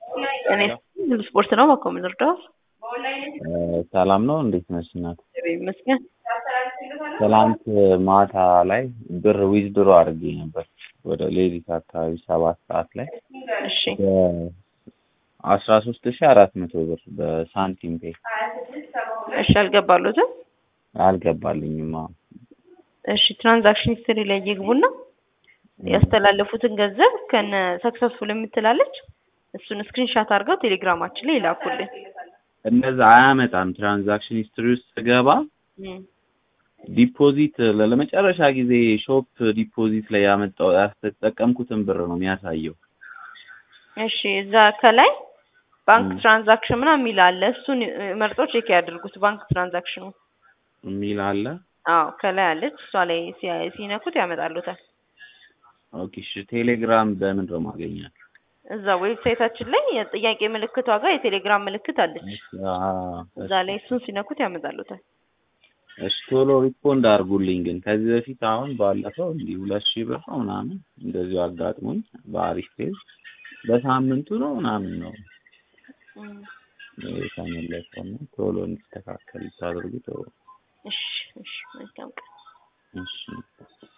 እኔ ሁሉ ስፖርት ነው ባኮ የምንረዳው ሰላም ነው። እንዴት ነሽ እናት? ይመስገን። ትላንት ማታ ላይ ብር ዊዝድሮ አድርጌ ነበር ወደ ሌሊት አካባቢ ሰባት ሰዓት ላይ እሺ አስራ ሶስት ሺ አራት መቶ ብር በሳንቲም ፔ እሺ፣ አልገባሉትም። አልገባልኝም። አዎ እሺ ትራንዛክሽን ሂስትሪ ላይ ይግቡና ያስተላለፉትን ገንዘብ ከነ ሰክሰስፉል የምትላለች እሱን ስክሪንሻት አድርገው ቴሌግራማችን ላይ ይላኩልን። እነዛ አያመጣም። ትራንዛክሽን ሂስትሪ ውስጥ ስገባ እም፣ ዲፖዚት ለመጨረሻ ጊዜ ሾፕ ዲፖዚት ላይ ያመጣው ያስተጠቀምኩትን ብር ነው የሚያሳየው። እሺ እዛ ከላይ ባንክ ትራንዛክሽን ምናምን የሚል አለ። እሱን መርጦ ቼክ ያድርጉት። ባንክ ትራንዛክሽኑ የሚል አለ። አዎ ከላይ አለች። እሷ ላይ ሲ- ሲነኩት ያመጣሉታል። ኦኬ እሺ። ቴሌግራም በምን ነው ማገኛት? እዛ ዌብሳይታችን ላይ የጥያቄ ምልክቷ ጋር የቴሌግራም ምልክት አለች። እዛ ላይ እሱን ሲነኩት ያመጣሉታል። እሺ ቶሎ ሪስፖንድ አድርጉልኝ። ግን ከዚህ በፊት አሁን ባለፈው እንዲህ ሁለት ሺህ ብር ነው ምናምን እንደዚሁ አጋጥሞኝ በአሪፍ ፔዝ በሳምንቱ ነው ምናምን ነው እም፣ የተመለሰው እና ቶሎ እንዲስተካከል ታደርጉ ጥሩ። እሺ እሺ መልካም ቀን። እሺ